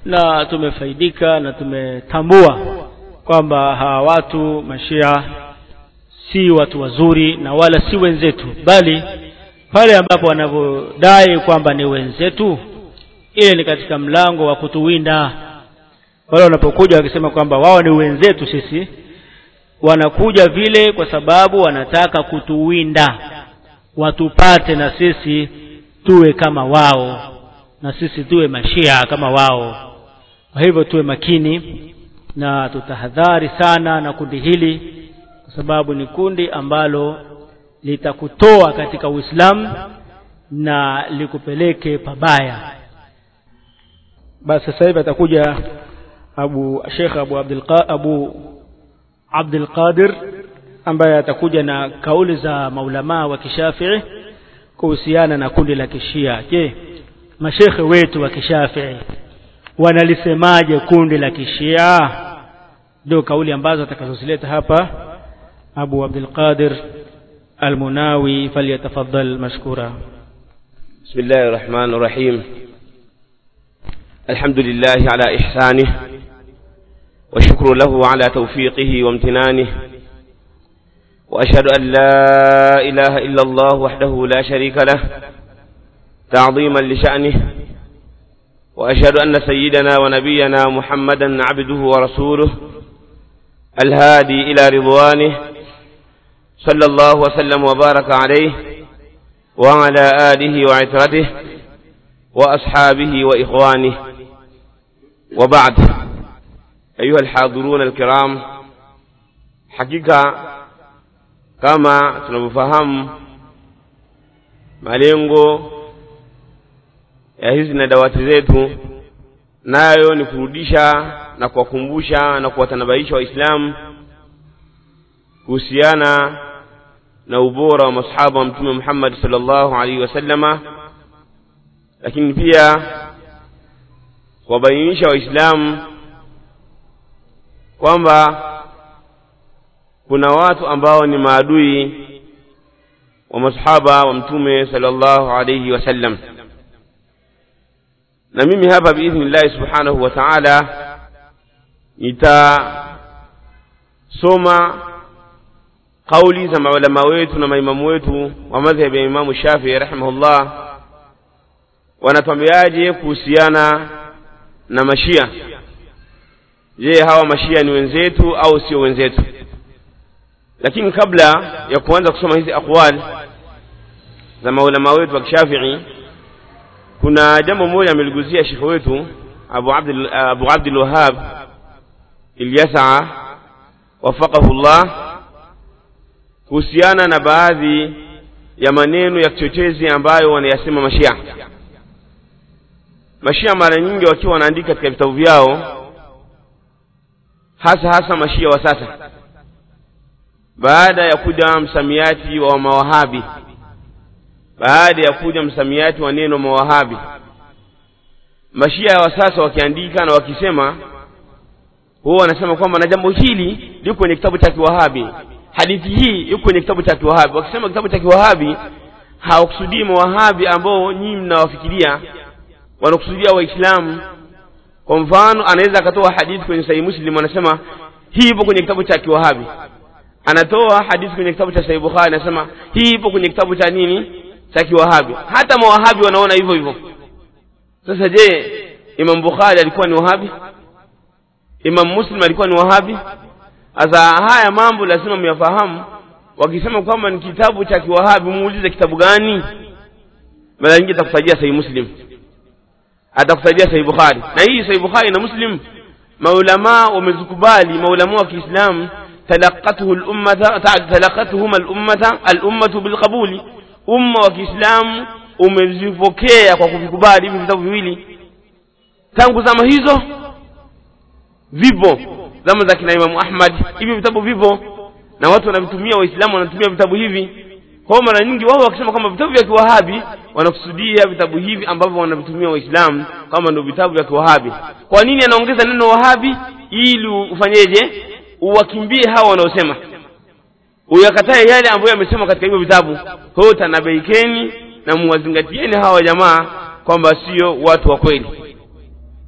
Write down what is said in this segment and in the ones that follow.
na tumefaidika na tumetambua kwamba hawa watu mashia si watu wazuri na wala si wenzetu bali pale ambapo wanavyodai kwamba ni wenzetu ile ni katika mlango wa kutuwinda wale wanapokuja wakisema kwamba wao ni wenzetu sisi wanakuja vile kwa sababu wanataka kutuwinda watupate na sisi tuwe kama wao na sisi tuwe mashia kama wao kwa hivyo tuwe makini na tutahadhari sana na kundi hili kwa sababu ni kundi ambalo litakutoa katika Uislamu na likupeleke pabaya basi sasa hivi atakuja Abu Sheikh Abu Abdul Abu Abdul Qadir ambaye atakuja na kauli za maulamaa wa kishafii kuhusiana na kundi la kishia je mashekhe wetu wa kishafii wanalisemaje kundi la kishia ndio kauli ambazo atakazozileta hapa Abu Abdul Qadir Al-Munawi falyatafaddal mashkura بسم الله الرحمن الرحيم الحمد لله على إحسانه والشكر له على توفيقه وامتنانه وأشهد أن لا إله إلا الله وحده لا شريك له تعظيما لشأنه وأشهد أن سيدنا ونبينا محمدا عبده ورسوله الهادي إلى رضوانه صلى الله وسلم وبارك عليه وعلى آله وعترته وأصحابه وإخوانه وبعد أيها الحاضرون الكرام حقيقة kama tunavyofahamu malengo ya hizi na dawati zetu nayo ni kurudisha na kuwakumbusha na kuwatanabaisha waislamu kuhusiana na ubora wa masahaba wa mtume Muhammad sallallahu alaihi wasallama lakini pia kuwabainisha waislamu kwamba kuna watu ambao ni maadui wa masahaba wa mtume sallallahu alayhi wasallam na mimi hapa biidhnillahi subhanahu wa ta'ala nitasoma kauli za maulama wetu na maimamu wetu wa madhhab ya Imamu Shafii rahimahullah wanatuambiaje kuhusiana na mashia je hawa mashia ni wenzetu au sio wenzetu lakini kabla ya kuanza kusoma hizi aqwal za maulama wetu wa kishafii kuna jambo moja ameliguzia shekhe wetu Abu Abdul Abu Abdul Wahhab Ilyasa wafaqahu Allah kuhusiana na baadhi ya maneno ya kichochezi ambayo wanayasema mashia mashia mara nyingi wakiwa wanaandika katika vitabu vyao hasa hasa mashia wa sasa baada ya kuja msamiati wa mawahabi baada ya kuja msamiati wa neno mawahabi mashia wa sasa wakiandika na wakisema huwa wanasema kwamba na jambo hili liko kwenye kitabu cha kiwahabi hadithi hii iko kwenye kitabu cha kiwahabi wakisema kitabu cha kiwahabi hawakusudii mawahabi ambao nyinyi mnawafikiria wanakusudia waislamu kwa mfano anaweza akatoa hadithi kwenye sahihi muslim anasema hii ipo kwenye kitabu cha kiwahabi anatoa hadithi kwenye kitabu cha Sahih Bukhari anasema hii ipo kwenye kitabu cha nini cha kiwahabi hata mawahabi wanaona hivyo hivyo sasa je Imam Bukhari alikuwa ni wahabi Imam Muslim alikuwa ni wahabi sasa haya mambo lazima myafahamu wakisema kwamba ni kitabu cha kiwahabi muulize kitabu gani mara nyingi atakutajia Sahih Muslim atakutajia Sahih Bukhari na hii Sahih Bukhari na Muslim maulama wamezikubali maulama wa Kiislamu تلقته الأمة تلقتهما الأمة الأمة بالقبول أمة وكإسلام umezipokea kwa kuvikubali hivi vitabu viwili tangu zama hizo vipo zama za kina Imamu Ahmad hivi vitabu vipo na watu wanavitumia waislamu wanatumia vitabu hivi kwa mara nyingi wao wakisema kwamba vitabu vya kiwahabi wanakusudia vitabu hivi ambavyo wanavitumia waislamu kama ndio vitabu vya kiwahabi kwa nini anaongeza neno wahabi ili ufanyeje uwakimbie hawa wanaosema uyakatae yale ambayo yamesema katika hivyo vitabu kwa tanabeikeni na muwazingatieni hawa jamaa kwamba sio watu wa kweli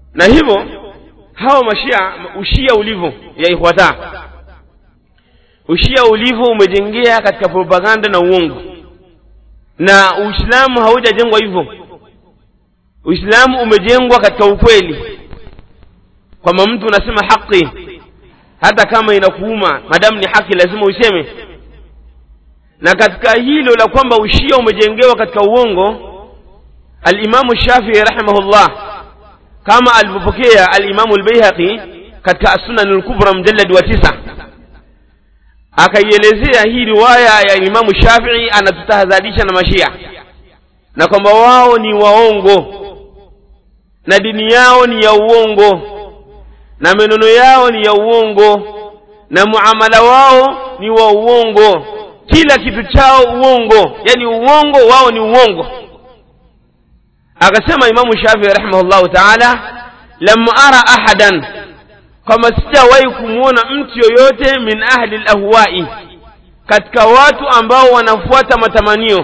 na hivyo hawa mashia ushia ulivyo ya ikhwata ushia ulivyo umejengea katika propaganda na uongo na uislamu haujajengwa hivyo uislamu umejengwa katika ukweli kwamba mtu unasema haki hata kama inakuuma madamu ni haki lazima uiseme na katika hilo la kwamba ushia umejengewa katika uongo alimamu shafii rahimahullah kama alivyopokea alimamu lbeihaqi katika assunan lkubra mjaladi wa tisa akaielezea hii riwaya ya imamu shafii anatutahadharisha na mashia na kwamba wao ni waongo na dini yao ni ya uongo na maneno yao ni ya uongo na muamala wao ni wa uongo kila kitu chao uongo yani uongo wao ni uongo akasema imamu shafii rahimahullahu taala lam ara ahadan kwamba sijawahi kumwona mtu yoyote min ahli lahwai katika watu ambao wanafuata matamanio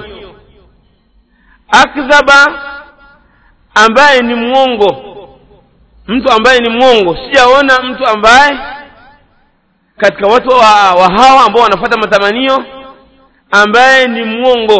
akdhaba ambaye ni mwongo mtu ambaye ni mwongo sijaona mtu ambaye katika watu wa, wa hawa ambao wanafuata matamanio ambaye ni mwongo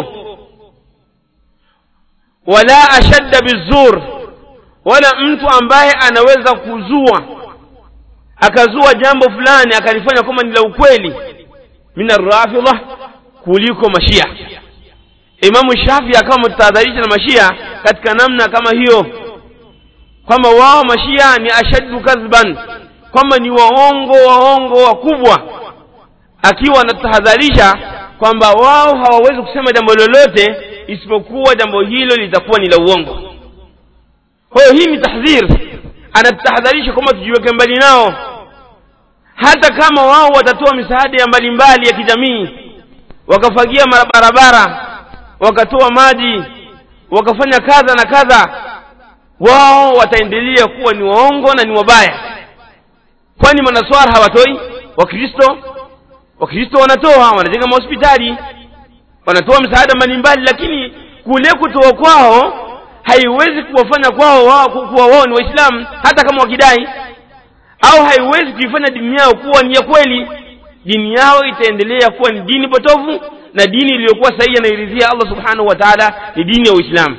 wala ashadda bizur wala mtu ambaye anaweza kuzua akazua jambo fulani akalifanya kama ni la ukweli min arrafidha kuliko mashia imamu shafi akawa mtahadharisha na mashia katika namna kama hiyo kwamba wao mashia ni ashaddu kadhban kwamba ni waongo waongo wakubwa akiwa anatahadharisha kwamba wao hawawezi kusema jambo lolote isipokuwa jambo hilo litakuwa ni la uongo kwa hiyo hii ni tahdhir anatahadharisha kwamba tujiweke mbali nao hata kama wao watatoa misaada ya mbalimbali ya kijamii wakafagia barabara wakatoa maji wakafanya kadha na kadha wao wataendelea kuwa ni waongo na ni wabaya kwani manaswara hawatoi wakristo wakristo wanatoa wanajenga mahospitali wanatoa msaada mbalimbali lakini kule kutoa kwao haiwezi kuwafanya kwao wao kuwa wao ni waislamu hata kama wakidai au haiwezi kuifanya dini yao kuwa ni ya kweli dini yao itaendelea kuwa ni dini potofu na dini iliyokuwa sahihi anairidhia allah subhanahu wa taala ni dini ya uislamu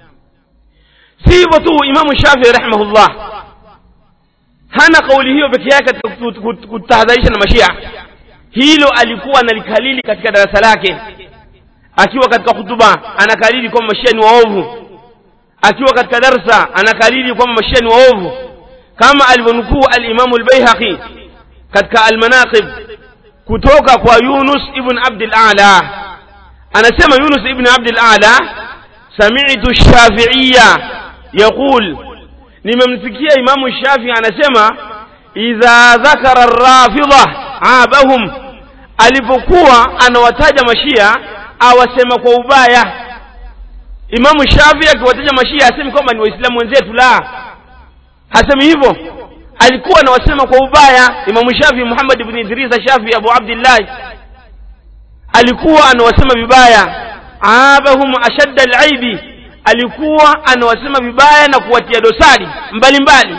si hivyo tu imamu shafii rahimahullah hana kauli hiyo peke yake katika kutahadharisha na mashia hilo alikuwa analikalili katika darasa lake akiwa katika hutuba anakalili kwamba mashia ni waovu akiwa katika darsa anakalili kwamba mashia ni waovu kama alivyonukuu alimamu lbaihaqi katika almanaqib kutoka kwa yunus ibn abdil ala anasema yunus ibn abdil ala samitu shafiiya yaqul nimemsikia imamu shafii anasema idha dhakara rafidha abahum alipokuwa anawataja mashia awasema kwa ubaya imamu shafii akiwataja mashia asemi kwamba ni waislamu wenzetu la hasemi hivyo alikuwa anawasema kwa ubaya imamu shafii muhammad ibn idrisa shafii abu abdillahi alikuwa anawasema vibaya abahum ashadda alaibi alikuwa anawasema vibaya na kuwatia dosari mbalimbali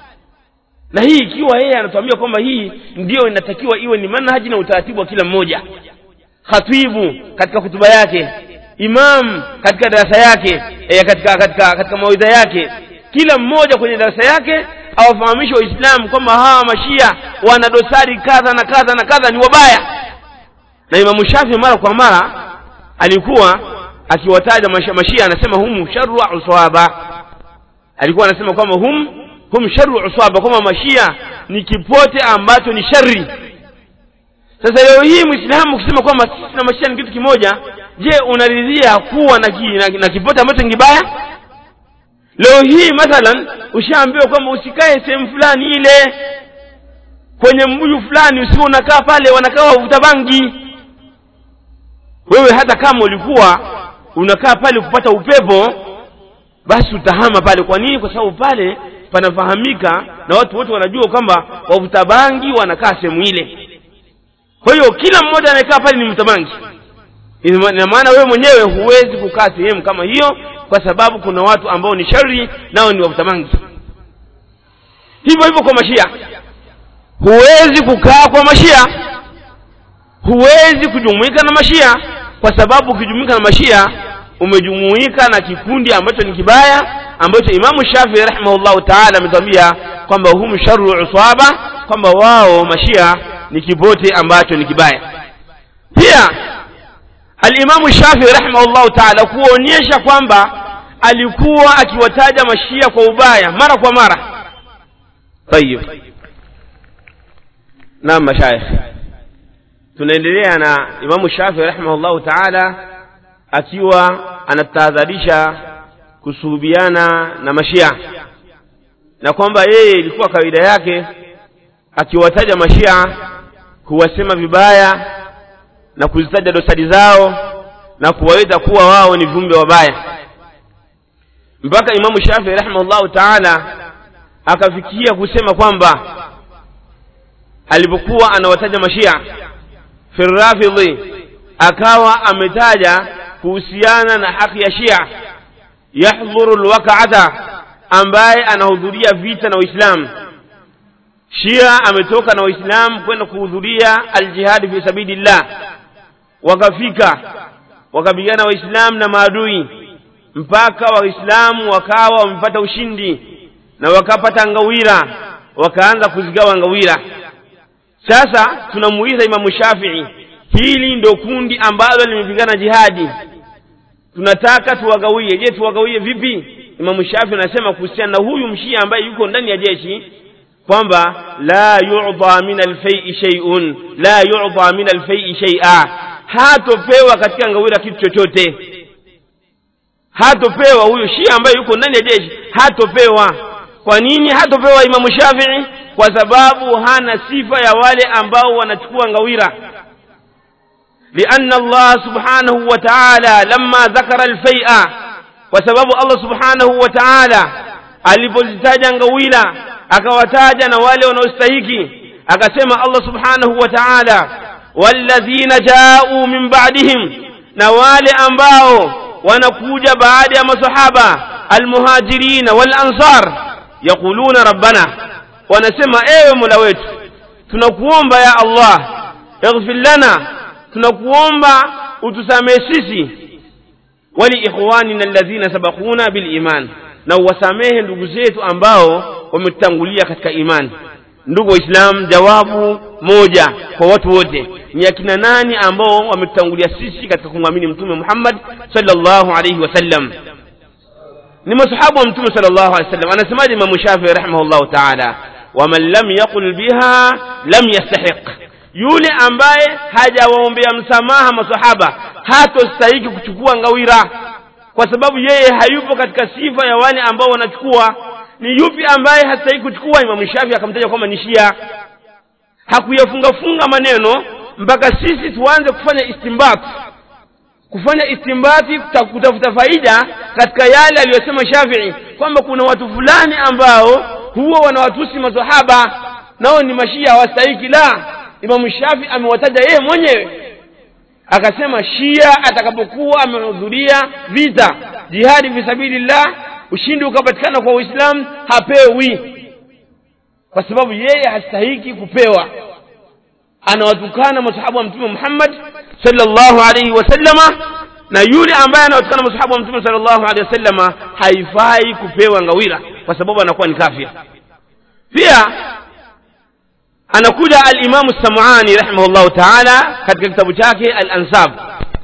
na hii ikiwa yeye anatuambia kwamba hii ndiyo inatakiwa iwe ni manhaji na utaratibu wa kila mmoja khatibu katika hutuba yake imam katika darasa yake e, katika katika katika mawaidha yake kila mmoja kwenye darasa yake awafahamishe waislamu kwamba hawa mashia wana dosari kadha na kadha na kadha ni wabaya na imamu shafi mara kwa mara alikuwa akiwataja mashia, mashia anasema hum sharu uswaba alikuwa anasema kwamba hum hum sharu uswaba kwamba mashia ni kipote ambacho ni shari sasa leo hii mwislamu kusema kwamba sisi na mashia ni kitu kimoja je unaridhia kuwa na, ki, na, na kipote ambacho ni kibaya leo hii mathalan ushaambiwa kwamba usikae sehemu fulani ile kwenye mbuyu fulani usiwe unakaa pale wanakaa wavuta bangi wewe hata kama ulikuwa unakaa pale kupata upepo basi utahama pale kwa nini kwa sababu pale panafahamika na watu wote wanajua kwamba wavuta bangi wanakaa sehemu ile kwa hiyo kila mmoja anayekaa pale ni mvuta bangi ina maana wewe mwenyewe huwezi kukaa sehemu kama hiyo kwa sababu kuna watu ambao ni shari nao ni wavuta bangi hivyo hivyo kwa mashia huwezi kukaa kwa mashia huwezi kujumuika na mashia kwa sababu ukijumuika na mashia umejumuika na kikundi ambacho ni kibaya ambacho imamu shafii rahimahullahu taala ametwambia kwamba hum sharu usaba kwamba wao mashia ni kipote ambacho ni kibaya pia alimamu shafii rahimahullahu taala kuonyesha kwamba alikuwa akiwataja mashia kwa ubaya mara kwa mara tayib naam mashaikh tunaendelea na imamu shafii rahimahullahu taala akiwa anatahadharisha kusuhubiana na mashia na kwamba yeye ilikuwa kawaida yake akiwataja mashia huwasema vibaya na kuzitaja dosari zao na kuwaita kuwa wao ni viumbe wabaya mpaka imamu shafii rahimahullahu taala akafikia kusema kwamba alipokuwa anawataja mashia firrafidhi akawa ametaja kuhusiana na haki ya shia yahdhuru lwakaata ambaye anahudhuria vita na waislamu shia ametoka na waislamu kwenda kuhudhuria aljihadi fi sabilillah wakafika wakapigana waislamu na maadui mpaka waislamu wakawa wamepata ushindi na wakapata ngawira wakaanza kuzigawa ngawira sasa tunamuuliza imamu shafii hili ndo kundi ambalo limepigana jihadi tunataka tuwagawie je tuwagawie vipi imamu shafi anasema kuhusiana na huyu mshia ambaye yuko ndani ya jeshi kwamba la yu'ta min alfai shay'un la yu'ta min alfai shay'a hatopewa katika ngawira kitu chochote hatopewa huyu shia ambaye yuko ndani ya jeshi hatopewa kwa nini hatopewa imamu shafii kwa sababu hana sifa ya wale ambao wanachukua ngawira لأن الله سبحانه وتعالى لما ذكر الفيء وسبب الله سبحانه وتعالى alipozitaja ngawila akawataja na wale wanaostahiki akasema Allah subhanahu wa ta'ala walladhina ja'u min ba'dihim na wale ambao wanakuja baada ya masahaba almuhajirin wal ansar yaquluna rabbana wanasema ewe mola wetu tunakuomba ya Allah ighfir lana tunakuomba utusamehe sisi wali ikhwanina alladhina sabaquna bil iman na uwasamehe ndugu zetu ambao wametutangulia katika imani ndugu waislamu jawabu moja kwa watu wote ni akina nani ambao wametutangulia sisi katika kumwamini mtume Muhammad sallallahu alayhi wasallam ni masahabu wa mtume sallallahu alayhi wasallam anasemaje Imam Shafi'i rahimahullahu ta'ala waman lam yaqul biha lam yastahiq yule ambaye hajawaombea msamaha masahaba hatostahiki kuchukua ngawira kwa sababu yeye hayupo katika sifa ya wale ambao wanachukua ni yupi ambaye hastahiki kuchukua imamu shafi akamtaja kwamba ni shia hakuyafungafunga maneno mpaka sisi tuanze kufanya istimbat kufanya istimbati kutafuta faida katika yale aliyosema shafii kwamba kuna watu fulani ambao huwa wanawatusi masahaba nao ni mashia hawastahiki la imamu shafi amewataja yeye mwenyewe akasema shia atakapokuwa amehudhuria vita jihadi fi sabilillah ushindi ukapatikana kwa uislamu hapewi kwa sababu yeye hastahiki kupewa anawatukana masahabu wa mtume Muhammad sallallahu alaihi wasallama na yule ambaye anawatukana masahabu wa mtume sallallahu alaihi wasallama haifai kupewa ngawira kwa sababu anakuwa ni kafir pia anakuja al-Imam Sam'ani rahimahullahu ta'ala katika kitabu chake al-Ansab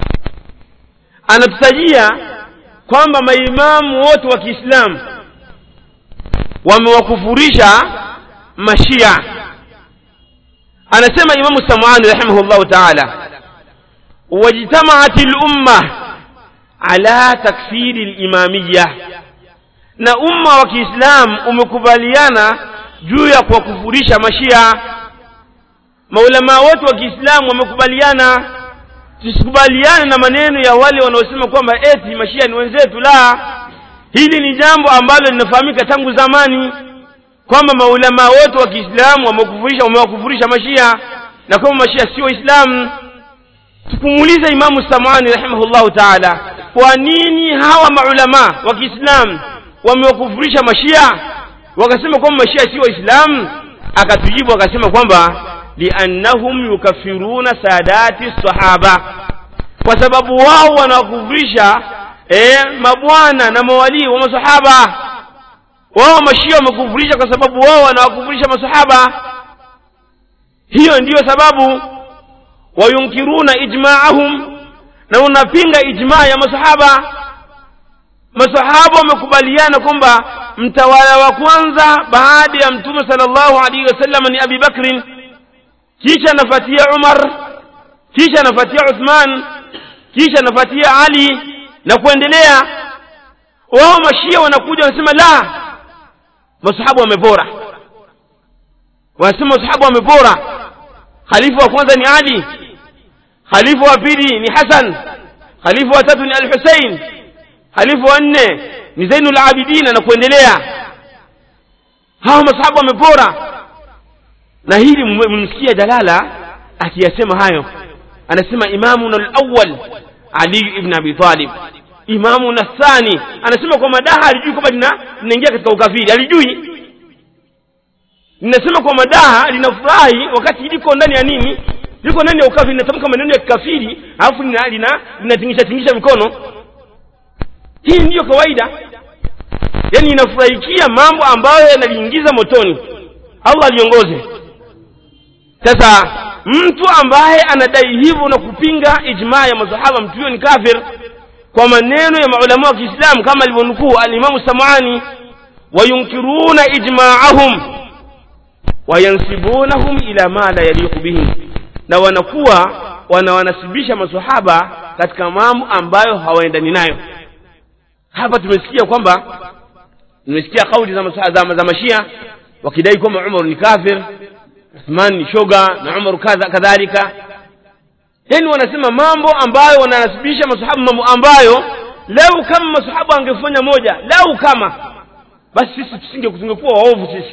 anatutajia kwamba maimamu wote wa Kiislamu wamewakufurisha mashia anasema Imam Sam'ani rahimahullahu ta'ala wajtama'at al-umma ala takfiri al-imamiyya na umma wa Kiislamu umekubaliana juu ya kuwakufurisha mashia maulama wote wa Kiislamu wamekubaliana tusikubaliane na maneno ya wale wanaosema kwamba eti mashia ni wenzetu la hili ni jambo ambalo linafahamika tangu zamani kwamba maulama wote wa Kiislamu wamekufurisha wamewakufurisha mashia na kwamba mashia sio waislamu tukumuuliza imamu samani rahimahullahu taala kwa nini hawa maulama wa Kiislamu wamewakufurisha mashia wakasema kwamba mashia si waislamu akatujibu akasema kwamba liannahum yukafiruna sadati sahaba kwa sababu wao wanawakufurisha eh, mabwana na mawalii wa masahaba wao mashia wamekufurisha kwa sababu wao wanawakufurisha masahaba hiyo ndiyo sababu wayunkiruna ijmaahum na unapinga ijmaa ya masahaba masahaba wamekubaliana kwamba mtawala wa kwanza baada ya mtume sallallahu alaihi wasallam ni abi bakrin kisha anafuatia umar kisha anafuatia uthman kisha anafuatia ali na kuendelea wao mashia wanakuja wanasema la masahaba wamebora wanasema masahaba wamebora khalifa wa kwanza ni ali khalifa wa pili ni hasan khalifa wa tatu ni al-husain khalifa wa nne ni zainul abidina na kuendelea hawa masahaba wamebora na hili mmsikia jalala akiyasema hayo anasema imamuna al-awwal ali ibn abi talib imamuna thani anasema kwa madaha alijui kwamba linaingia katika ukafiri alijui linasema kwa madaha linafurahi wakati liko ndani ya nini liko ndani ya ukafiri linatamka maneno ya kikafiri alafu linatingisha tingisha mikono hii ndiyo kawaida yaani inafurahikia mambo ambayo yanaliingiza motoni allah aliongoze sasa mtu ambaye anadai hivyo na kupinga ijmaa ya masahaba mtu huyo ni kafir kwa maneno ya maulama wa kiislamu kama alivyonukuu alimamu samani wayunkiruna ijmaahum wayansibunahum ila ma la yaliqu bihim na wanakuwa wanawanasibisha masahaba katika mambo ambayo hawaendani nayo hapa tumesikia kwamba tumesikia kauli za, za, za mashia wakidai kwamba umar ni kafir uthman ni shoga na umar kadhalika yani wanasema mambo ambayo wananasibisha masahaba mambo ambayo lau kama masahaba angefanya moja lau kama basi sisi tusinge tungekuwa waovu sisi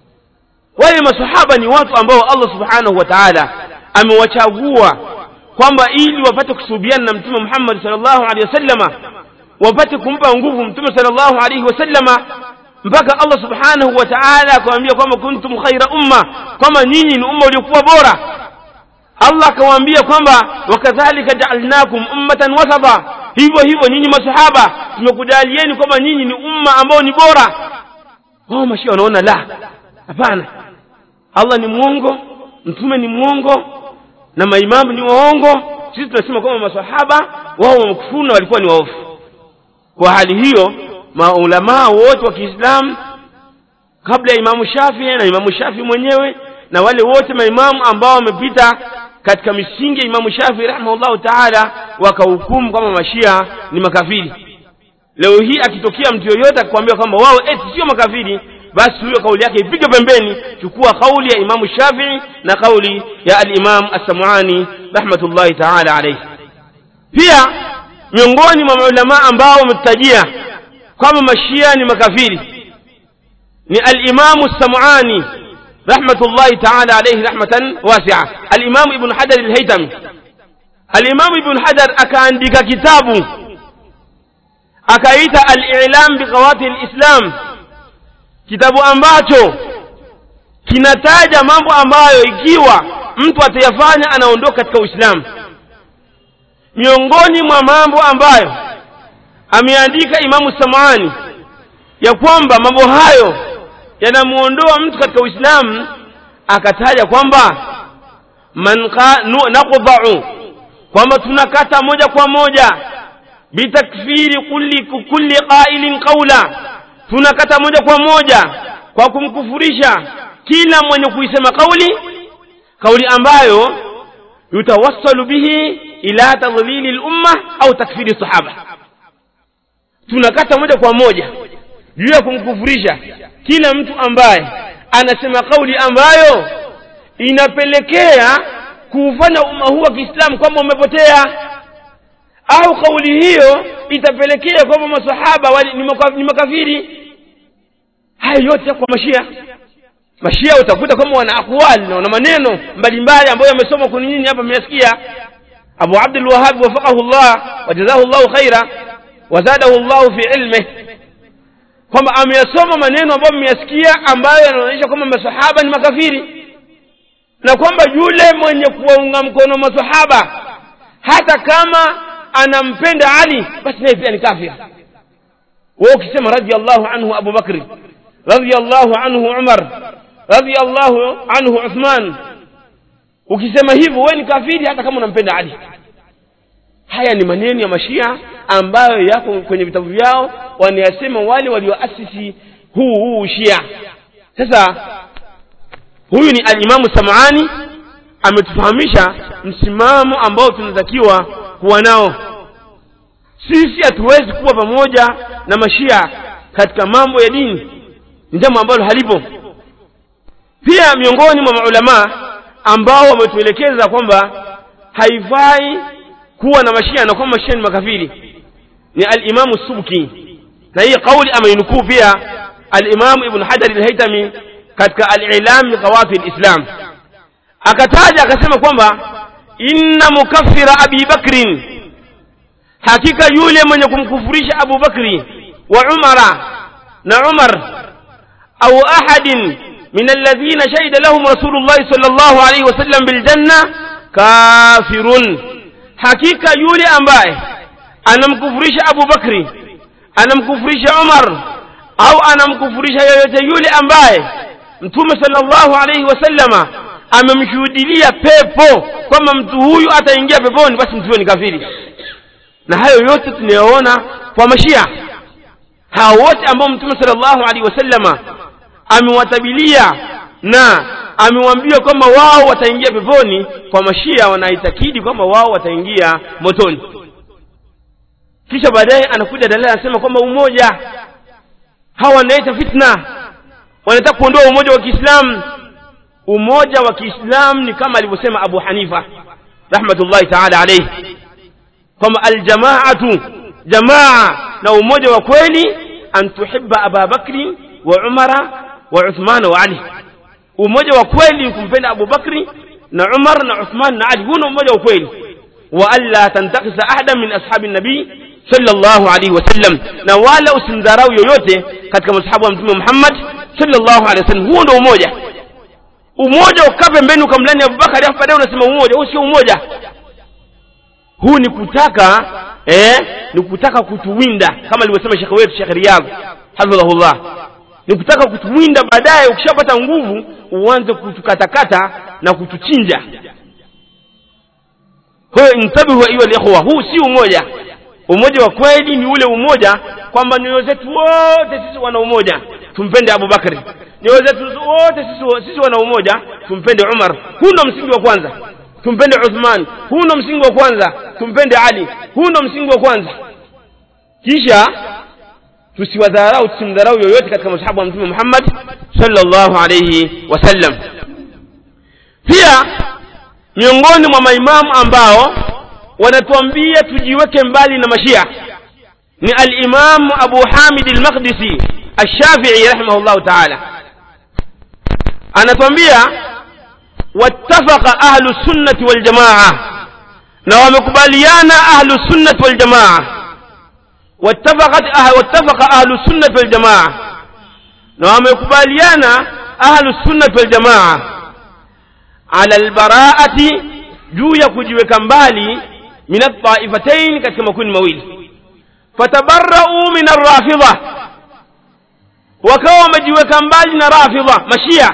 wale masahaba ni watu ambao allah subhanahu wa taala amewachagua kwamba ili wapate kusuhubiana na mtume muhammadi salllahu alehi wasallama wapate kumpa nguvu mtume salllahu alaihi wasallama mpaka allah subhanahu wa taala akawambia kwamba kuntum khaira umma kwamba nyinyi ni umma uliokuwa bora allah akawaambia kwamba wakadhalika jaalnakum ummatan wasata hivyo hivyo nyinyi masahaba tumekujalieni kwamba nyinyi ni umma ambao ni bora wao mashia wanaona la hapana allah ni mwongo mtume ni mwongo na maimamu ni waongo sisi tunasema kwamba masahaba wao wamekufuru na walikuwa ni waofu kwa hali hiyo maulamaa wote wa kiislamu kabla ya imamu shafii na imamu shafii mwenyewe na wale wote maimamu ambao wamepita katika misingi ya imamu shafii rahimahullahu taala wakahukumu kwamba mashia ni makafiri leo hii akitokea mtu yoyote akikwambia kwamba wao eti sio makafiri basi huyo kauli yake ipige pembeni chukua kauli ya imamu shafii na kauli ya alimam assamuani rahmatullahi taala alaihi pia miongoni mwa maulamaa ambao wametutajia kwamba mashia ni makafiri ni alimamu samuani rahmatullahi taala alaihi rahmatan wasia alimamu ibnu hajar alhaitami alimamu ibnu hajar akaandika kitabu akaita alilam biqawati lislam kitabu ambacho kinataja mambo ambayo ikiwa mtu atayafanya anaondoka katika uislamu miongoni mwa mambo ambayo ameandika imamu samani ya kwamba mambo hayo yanamuondoa mtu katika uislamu akataja kwamba man naqdau kwamba tunakata moja kwa moja bitakfiri kulli, kulli qailin qaula tunakata moja kwa moja kwa kumkufurisha kila mwenye kuisema kauli kauli ambayo yutawassalu bihi ila tadlili lumma au takfiri sahaba tunakata moja kwa moja juu ya kumkufurisha kila mtu ambaye anasema kauli ambayo inapelekea kuufanya umma huu wa kiislamu kwamba umepotea au kauli hiyo itapelekea kwamba masahaba ni makafiri haya yote kwa mashia mashia utakuta kwamba wana akwali na wana maneno mbalimbali ambayo yamesoma kuni nyinyi hapa mmesikia abu abdul wahab wafaqahu llah wajazahu llahu khaira wazadahu llahu fi ilmih kwamba ameyasoma maneno ambayo mmeyasikia ambayo yanaonyesha kwamba masahaba ni makafiri na kwamba yule mwenye kuwaunga mkono masahaba hata kama anampenda ali basi naye pia ni kafir wewe ukisema radhiallahu anhu abu bakri radhiallahu anhu umar radhiallahu anhu uthman ukisema hivyo wewe ni kafiri hata kama unampenda ali haya ni maneno ya mashia ambayo yako kwenye vitabu vyao wanayasema wale walioasisi huu huu shia sasa huyu ni alimamu samani ametufahamisha msimamo ambao tunatakiwa kuwa nao sisi hatuwezi kuwa pamoja na mashia katika mambo ya dini ni jambo ambalo halipo pia miongoni mwa maulamaa ambao wametuelekeza kwamba haifai kuwa na mashia na kwamba mashia ni makafiri ni alimamu subki na hii kauli ameinukuu pia alimamu ibn hajar alhaitami katika alilam biqawafi lislam akataja akasema kwamba inna mukaffira abi bakrin hakika yule mwenye kumkufurisha abu bakri wa umara na umar au ahadin min alladhina shahida lahum rasulullahi sal llahu alaihi wasallam biljanna kafirun hakika yule ambaye anamkufurisha abu bakri anamkufurisha umar au anamkufurisha yoyote yule ambaye mtume sallallahu alaihi wasallama amemshuhudilia pepo kwamba mtu huyu ataingia peponi basi mtu huyo ni kafiri na hayo yote tunayoona kwa mashia hao wote ambao mtume sallallahu alaihi wasallama amewatabilia na amewaambia kwamba wao wataingia peponi kwa mashia wanaitakidi kwamba wao wataingia motoni kisha baadaye anakuja dalili anasema kwamba umoja hawa wanaleta fitna wanataka kuondoa umoja wa kiislamu umoja wa kiislamu ni kama alivyosema abu hanifa rahmatullahi taala alaihi kwamba aljamaatu jamaa na umoja wa kweli an tuhibba aba bakri wa umara wa uthmana wa ali umoja wa kweli kumpenda abu bakri na umar na uthman na ali huna umoja wa kweli wa alla tantakisa ahada min ashabi nabii sallallahu alaihi wasallam na wala usimdharau yoyote katika masahabu wa mtume muhammad sallallahu alaihi wasallam huo ndio umoja umoja ukaa pembeni ukamlani abubakari afu baadaye unasema umoja huu sio umoja huu ni kutaka eh, ni kutaka kutuwinda kama alivyosema shekhe wetu shekhe riyadh hafidhahullah ni kutaka kutuwinda baadaye ukishapata nguvu uanze kutukatakata na kutuchinja kwa hiyo intabihu ayuha likhwa huu si umoja umoja wa kweli ni ule umoja kwamba nyoyo zetu wote sisi wana umoja tumpende abubakari nyoyo zetu wote sisi, sisi wana umoja tumpende umar huu ndo msingi wa kwanza tumpende uthman huu ndo msingi wa kwanza tumpende ali huu ndo msingi wa kwanza kisha tusiwadharau tusimdharau yoyote katika masahabu wa mtume muhammad sallallahu alayhi wasallam pia miongoni mwa maimamu ambao wanatuambia tujiweke mbali na mashia ni alimamu abu hamid almaqdisi alshafii rahimahullahu taala anatuambia wattafaqa ahlu sunnati waljamaa na wamekubaliana ahlu sunnati waljamaa wattafaqat wattafaqa ahlu sunnati waljamaa na wamekubaliana ahlu sunnati waljamaa ala albaraati juu ya kujiweka mbali min altaifatain katika makundi mawili fatabarau min arrafidha wakawa wamejiweka mbali na rafidha mashia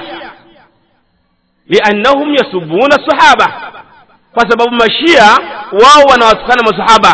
liannahum yasubuna sahaba kwa sababu mashia wao wanawatukana masahaba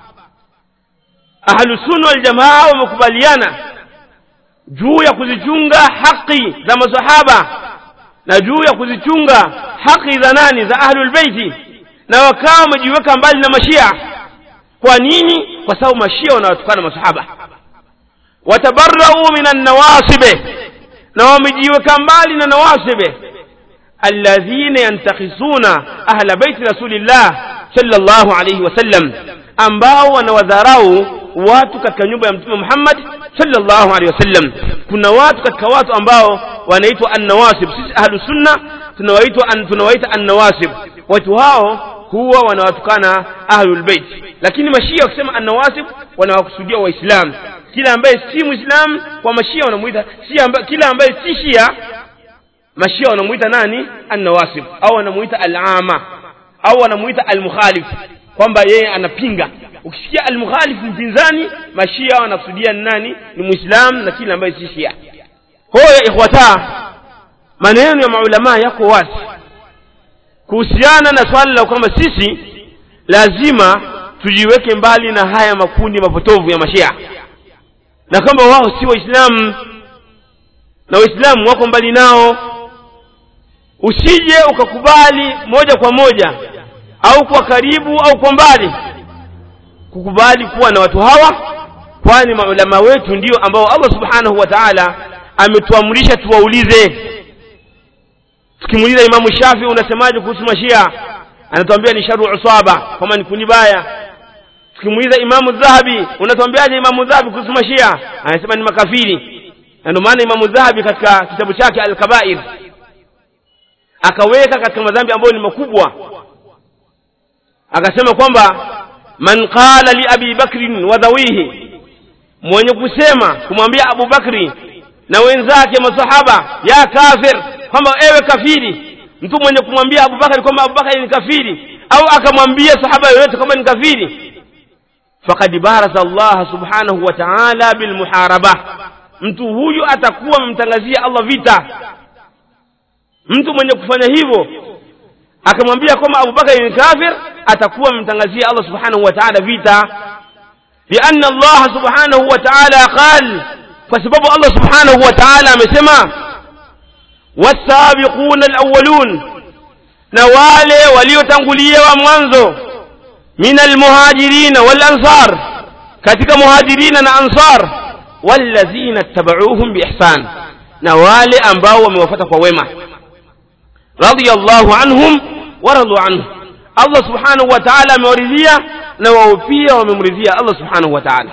ahlusunna waljamaa wamekubaliana juu ya kuzichunga haki za masahaba na juu ya kuzichunga haki za nani za ahlulbeiti na wakawa wamejiweka mbali na mashia kwa nini kwa sababu mashia wanawatukana masahaba watabarau min annawasibe na wamejiweka mbali na nawasibe alladhina yantakhisuna ahla baiti rasulillah sallallahu alayhi wasallam ambao wanawadharau watu katika nyumba ya mtume Muhammad sallallahu alaihi wasallam kuna watu katika watu ambao wanaitwa annawasib sisi ahlu sunna tunawaitwa an, tunawaita annawasib watu hao huwa wanawatukana ahlul bait lakini mashia wakisema annawasib wanawakusudia waislamu kila ambaye si muislam kwa mashia wanamuita si amba, kila ambaye si shia mashia wanamuita nani annawasib au wanamuita alama au wanamuita almukhalif kwamba yeye anapinga ukisikia almukhalif mpinzani mashia wanakusudia ni nani ni muislam na kila ambaye si shia hoya ikhwata maneno ya maulamaa yako wazi kuhusiana na swala la kwamba sisi lazima tujiweke mbali na haya makundi mapotovu ya mashia na kwamba wao si waislamu na waislamu wako mbali nao usije ukakubali moja kwa moja au kwa karibu au kwa mbali kukubali kuwa na watu hawa kwani maulama wetu ndio ambao allah subhanahu wa taala ametuamrisha tuwaulize tukimuuliza imamu shafi unasemaje kuhusu mashia anatuambia ni sharu usaba kwamba ni kundi baya tukimuuliza imamu dhahabi unatuambiaje imamu dhahabi kuhusu mashia anasema ni makafiri na ndio maana imamu dhahabi katika kitabu chake alkabair akaweka katika madhambi ambayo ni makubwa akasema kwamba man qala li abi bakrin wa dhawihi mwenye kusema kumwambia abu bakri na wenzake masahaba ya kafir kwamba ewe kafiri mtu mwenye kumwambia abubakari kwamba abubakari ni kafiri au akamwambia sahaba yoyote kwamba ni kafiri fakad barasa allaha subhanahu wa taala bilmuharaba mtu huyu atakuwa amemtangazia allah vita mtu mwenye kufanya hivyo akamwambia kwamba abubakari ni kafir atakuwa amemtangazia allah subhanahu wa taala vita lianna allaha subhanahu wa taala qal kwa sababu allah subhanahu wa taala amesema wasabiquna alawwalun na wale waliotangulia wa mwanzo min almuhajirina walansar katika muhajirina na ansar walladhina tabauhum biihsan na wale ambao wamewafuata kwa wema radiyallahu anhum waradu anhu allah subhanahu wa taala amewaridhia na wao pia wamemridhia allah subhanahu wa taala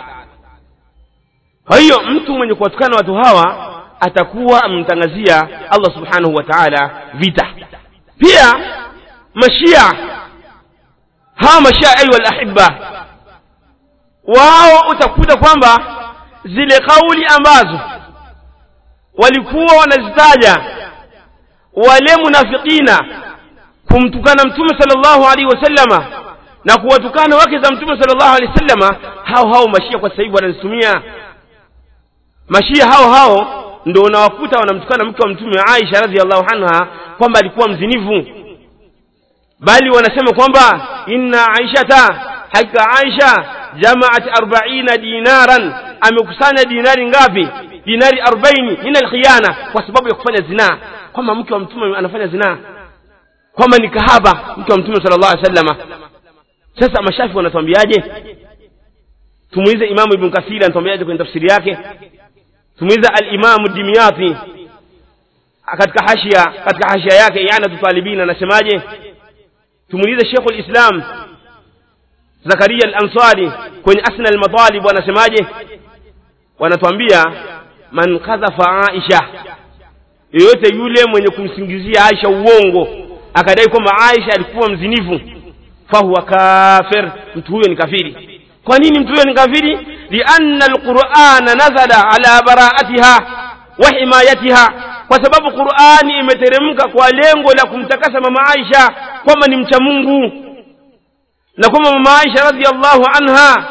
kwa hiyo mtu mwenye kuwatukana watu hawa atakuwa amemtangazia allah subhanahu wa taala vita pia mashia hawa mashia ayuha lahibba wao utakuta kwamba zile kauli ambazo walikuwa wanazitaja wale munafikina kumtukana mtume sallallahu alaihi wasallama na kuwatukana wake za mtume sallallahu alaihi wasallama hao hao mashia kwa sasa hivi wanazitumia mashia hao hao ndo unawakuta wanamtukana mke wa mtume aisha radhiallahu anha kwamba alikuwa mzinifu bali wanasema kwamba inna aishata hakika aisha jamaat arbaina dinaran amekusanya dinari ngapi dinari arbaini min alkhiyana kwa sababu ya kufanya zinaa kwamba mke wa mtume anafanya zinaa kwamba ni kahaba mke wa mtume sala llahu alih sallama sasa mashafi wanatuambiaje tumuize imamu ibn kathiri anatuambiaje kwenye tafsiri yake tumuize alimamu dimyati katika hashia katika hashia yake ianatu talibin anasemaje tumuulize shekhu lislam zakaria al-ansari kwenye asna al-matalib wanasemaje wanatuambia man kadhafa aisha yoyote yule mwenye kumsingizia aisha uongo akadai kwamba aisha alikuwa mzinifu fahuwa kafir mtu huyo ni kafiri kwa nini mtu huyo ni kafiri lianna alqurana nazala ala baraatiha wa himayatiha kwa sababu qurani imeteremka kwa lengo la kumtakasa mama aisha kwamba ni mcha mungu na kwamba mama aisha radhiallahu anha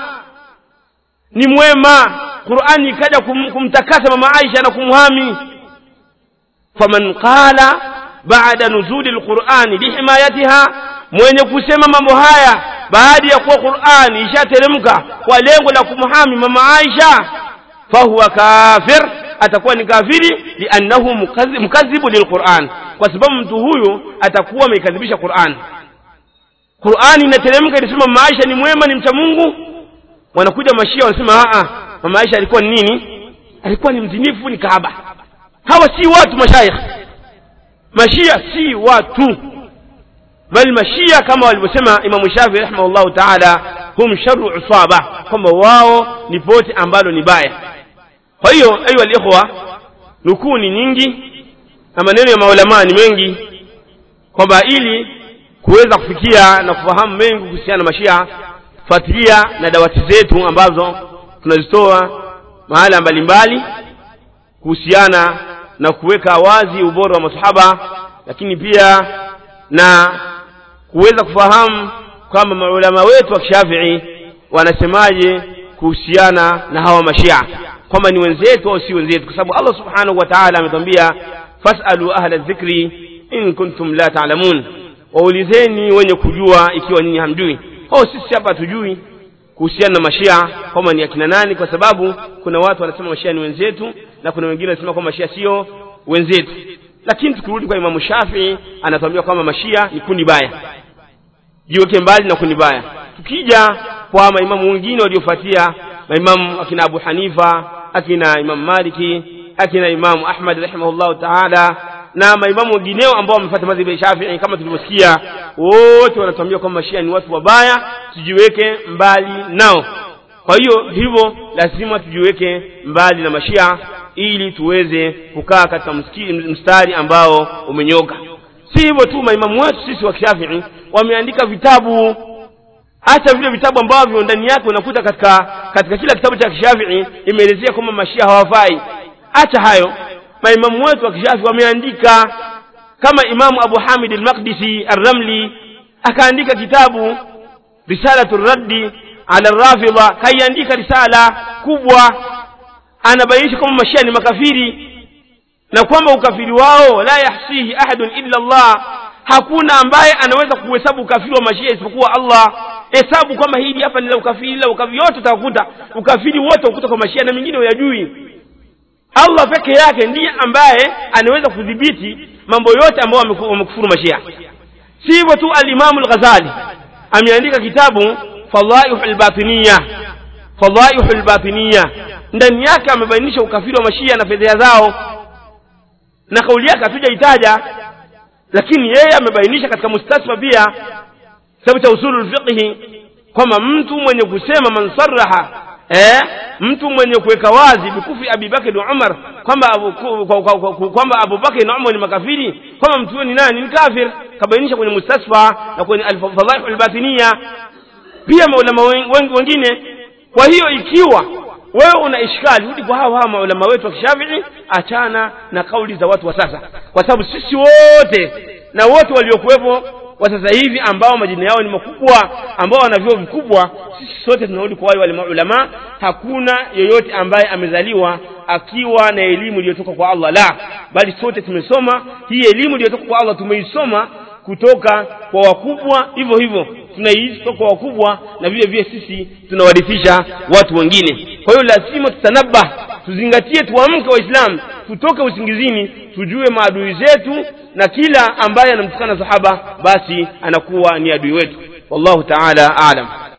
ni mwema qurani ikaja kum, kumtakasa mama aisha na kumhami faman qala baada nuzuli lqurani lihimayatiha mwenye kusema mambo haya baada ya kuwa qurani ishateremka kwa lengo la kumhami mama aisha fahuwa kafir atakuwa ni kafiri liannahu mukadhibu lilquran kwa sababu mtu huyu atakuwa ameikadhibisha quran qurani inateremka inasema mama aisha ni mwema ni mcha mungu wanakuja mashia wanasema aa mama aisha alikuwa ni nini alikuwa ni mzinifu ni kaaba hawa si watu mashaikh mashia si watu bal mashia kama walivyosema imamu shafii rahimahullahu taala hum sharu usaba kwamba wao ni pote ambalo ni baya kwa hiyo ayuha likhwa nukuu ni nyingi na maneno ya maulamaa ni mengi kwamba ili kuweza kufikia na kufahamu mengi kuhusiana na mashia fuatilia na dawati zetu ambazo tunazitoa mahala mbalimbali kuhusiana na kuweka wazi ubora wa masahaba lakini pia na kuweza kufahamu kwamba maulama wetu wa kishafii wanasemaje kuhusiana na hawa mashia kwamba ni wenzetu au si wenzetu kwa sababu allah subhanahu wa taala ametwambia fasalu ahla dhikri in kuntum la taalamun waulizeni wenye kujua ikiwa nyinyi hamjui oh sisi hapa hatujui kuhusiana na mashia kwamba ni akina nani kwa sababu kuna watu wanasema mashia ni wenzetu na kuna wengine wanasema kwamba mashia sio wenzetu lakini tukirudi kwa imamu shafii anatuambia kwamba mashia ni kundi baya jiweke mbali na kundi baya tukija kwa maimamu wengine waliofuatia maimamu akina abu hanifa akina imamu maliki akina imamu ahmad rahimahullahu taala na maimamu wengineo ambao wamefuata madhhabu ya shafii kama tulivyosikia wote wanatuambia kwamba mashia ni watu wabaya tujiweke mbali nao kwa hiyo hivyo lazima tujiweke mbali na mashia ili tuweze kukaa katika mstari ambao umenyoka si hivyo tu maimamu wetu sisi wa kishafii wameandika vitabu hata vile vitabu ambavyo ndani yake unakuta katika katika kila kitabu cha kishafii imeelezea kwamba mashia hawafai acha hayo maimamu wetu wa kishafii wameandika kama imamu abu hamid almaqdisi arramli akaandika kitabu risalatu raddi ala rafidha kaiandika risala kubwa anabainisha kwamba mashia ni makafiri na kwamba ukafiri wao la yahsihi ahadun illa Allah hakuna ambaye anaweza kuhesabu ukafiri wa mashia isipokuwa Allah hesabu kwamba hili hapa ni la ukafiri la ukafiri yote utakuta ukafiri wote ukuta kwa mashia na mengine huyajui Allah peke yake ndiye ambaye anaweza kudhibiti mambo yote ambayo wamekufuru mashia si hivyo tu al-Imam al-Ghazali ameandika kitabu Fadhaihu al-Batiniya Fadhaihu al-Batiniya ndani yake amebainisha ukafiri wa mashia na fedheha zao na kauli yake hatujaitaja lakini yeye amebainisha katika mustasfa pia kitabu cha usulul fiqhi kwamba mtu mwenye kusema man sarraha eh, mtu mwenye kuweka wazi bikufi Abi Bakr na Umar kwamba kwamba Abu Bakr na Umar ni makafiri kwamba mtu huyo ni nani ni kafir kabainisha kwenye mustasfa na kwenye al-fadhaih al-batiniya pia maulama wengine kwa hiyo ikiwa wewe una ishkali rudi kwa hawa hawa maulama wetu wa kishafii achana na kauli za watu wa sasa kwa sababu sisi wote na wote waliokuwepo wa sasa hivi ambao majina yao ni makubwa ambao wana vyuo vikubwa sisi sote tunarudi kwa wale wale maulama hakuna yoyote ambaye amezaliwa akiwa na elimu iliyotoka kwa Allah la bali sote tumesoma hii elimu iliyotoka kwa Allah tumeisoma kutoka kwa wakubwa hivyo hivyo tunaishi kutoka kwa wakubwa na vile vile sisi tunawarithisha watu wengine kwa hiyo lazima tutanabah tuzingatie tuamke waislamu tutoke usingizini tujue maadui zetu na kila ambaye anamtukana sahaba basi anakuwa ni adui wetu wallahu taala alam